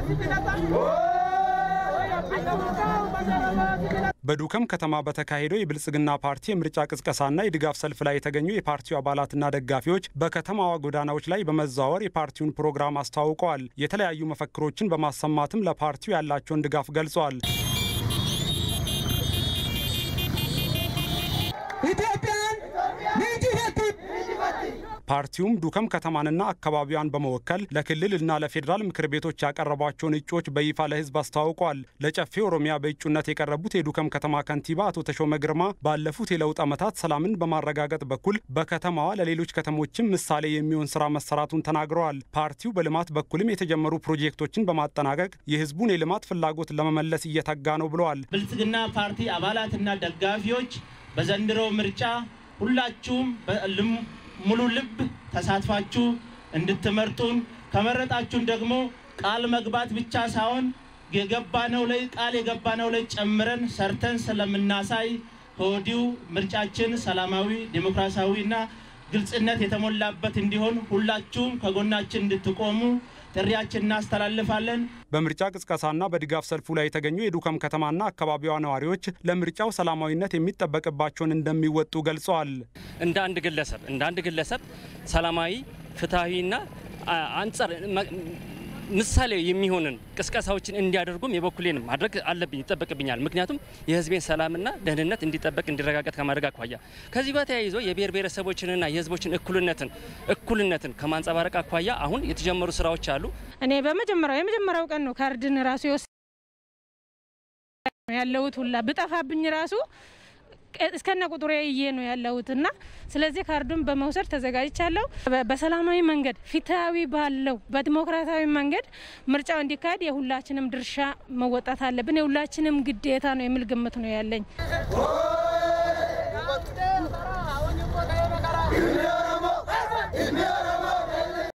በዱከም ከተማ በተካሄደው የብልጽግና ፓርቲ የምርጫ ቅስቀሳና የድጋፍ ሰልፍ ላይ የተገኙ የፓርቲው አባላትና ደጋፊዎች በከተማዋ ጎዳናዎች ላይ በመዘዋወር የፓርቲውን ፕሮግራም አስተዋውቀዋል። የተለያዩ መፈክሮችን በማሰማትም ለፓርቲው ያላቸውን ድጋፍ ገልጸዋል። ፓርቲውም ዱከም ከተማንና አካባቢዋን በመወከል ለክልልና ለፌዴራል ምክር ቤቶች ያቀረቧቸውን እጩዎች በይፋ ለሕዝብ አስተዋውቀዋል። ለጨፌ ኦሮሚያ በእጩነት የቀረቡት የዱከም ከተማ ከንቲባ አቶ ተሾመ ግርማ ባለፉት የለውጥ ዓመታት ሰላምን በማረጋገጥ በኩል በከተማዋ ለሌሎች ከተሞችም ምሳሌ የሚሆን ስራ መሰራቱን ተናግረዋል። ፓርቲው በልማት በኩልም የተጀመሩ ፕሮጀክቶችን በማጠናቀቅ የሕዝቡን የልማት ፍላጎት ለመመለስ እየተጋ ነው ብለዋል። ብልጽግና ፓርቲ አባላትና ደጋፊዎች በዘንድሮ ምርጫ ሁላችሁም ሙሉ ልብ ተሳትፋችሁ እንድትመርጡን ከመረጣችሁን ደግሞ ቃል መግባት ብቻ ሳይሆን የገባነው ላይ ቃል የገባነው ላይ ጨምረን ሰርተን ስለምናሳይ ከወዲሁ ምርጫችን ሰላማዊ፣ ዴሞክራሲያዊና ግልጽነት የተሞላበት እንዲሆን ሁላችሁም ከጎናችን እንድትቆሙ ጥሪያችን እናስተላልፋለን። በምርጫ ቅስቀሳና በድጋፍ ሰልፉ ላይ የተገኙ የዱከም ከተማና አካባቢዋ ነዋሪዎች ለምርጫው ሰላማዊነት የሚጠበቅባቸውን እንደሚወጡ ገልጸዋል። እንደ አንድ ግለሰብ እንደ አንድ ግለሰብ ሰላማዊ ፍትሐዊና አንጻር ምሳሌ የሚሆንን ቅስቀሳዎችን እንዲያደርጉም የበኩሌን ማድረግ አለብኝ ይጠበቅብኛል። ምክንያቱም የሕዝቤን ሰላምና ደህንነት እንዲጠበቅ እንዲረጋገጥ ከማድረግ አኳያ ከዚህ ጋር ተያይዞ የብሔር ብሔረሰቦችንና የሕዝቦችን እኩልነትን እኩልነትን ከማንጸባረቅ አኳያ አሁን የተጀመሩ ስራዎች አሉ። እኔ በመጀመሪያው የመጀመሪያው ቀን ነው ካርድን ራሱ የወስ ያለሁት ሁላ ብጠፋብኝ ራሱ እስከነ ቁጥሩ ይዬ ነው ያለሁት እና ስለዚህ ካርዱን በመውሰድ ተዘጋጅቻለሁ። በሰላማዊ መንገድ ፍትሐዊ ባለው በዲሞክራሲያዊ መንገድ ምርጫው እንዲካሄድ የሁላችንም ድርሻ መወጣት አለብን። የሁላችንም ግዴታ ነው የሚል ግምት ነው ያለኝ።